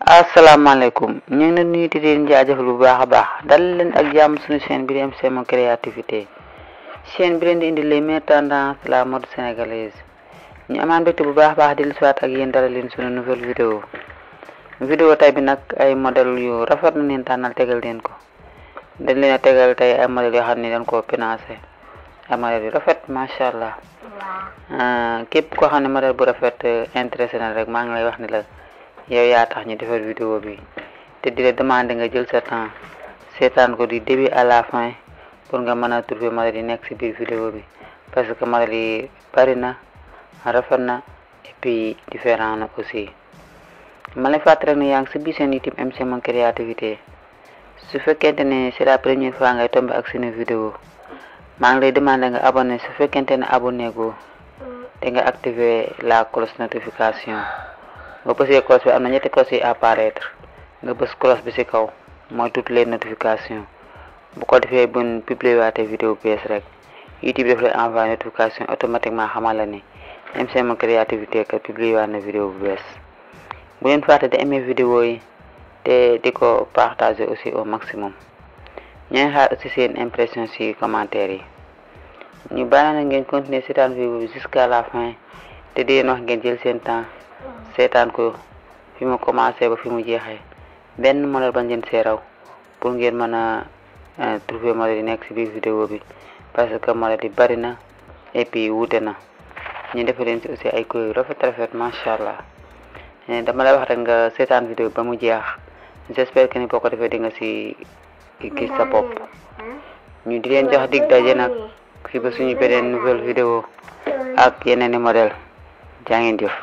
asalaamaaleykum ñu ngi leen nuyu di leen jaajëfal bu baax a baax dal leen ak jàmm suñu chaîne bi di MCM créativité chaîne bi leen di indi les meilleures tendances de la mode sénégalaise ñu amaan mbégte bu baax a baax di lu siwaat ak yéen dara leen suñu nouvelle vidéo vidéo tey bi nag ay modèle yu rafet na leen tànnal tegal leen ko dañ leen a tegal tey ay modèles yoo xam ne dañ koo financé ay modèles yu rafet macha allah képp koo xam ne modèle bu rafet intéressé na rek maa ngi lay wax ni la yow yaa tax ñu defar vidéo bi te di la demander nga jël sa temps seetaan ko du début à la fin pour nga mën a trouver modèle yi nekk ci biir vidéo bi parce que modèle yi bari na rafet na et puis différent na aussi ma lay fàttali rek ne yaa ngi ci biir seen YouTube MCM créativité su fekkente ne c'est la première fois ngay tomber ak seen vidéo maa ngi lay demander nga abonné su fekkente ne abonné go te nga activer la cloche notification nga bësee cloche bi am na ñetti cloche yi apparaître nga bës cloche bi ci kaw mooy toutes les notifications bu ko defee buñ publier waate vidéo bees rek YouTube daf lay envoyer notification automatiquement xamal la ni MCM créativité kat publier waat na vidéo bu bees bu leen fàtte di aimer vidéo yi te di ko partager aussi au maximum ñooy xaar aussi seen impression ci commentaire yi ñu bàyyi na ngeen continuer seetaan vidéo bi jusqu'à la fin te di leen wax ngeen jël seen temps seetaan ko fi mu commencé ba fi mu jeexee benn modèle bañ leen see raw pour ngeen mën a trouver modèle yi nekk ci biir vidéo bi parce que modèle yi bari na et puis wuute na ñu defal leen ci aussi ay couleurs yu rafet rafet macha allah dama lay wax rek nga seetaan vidéo ba mu jeex j'espère que ni boo ko defee di nga ci gis sa bopp ñu di leen jox dig daje nag fi ba suñu beneen nouvelle vidéo ak yeneen i modèle jaa ngeen jëf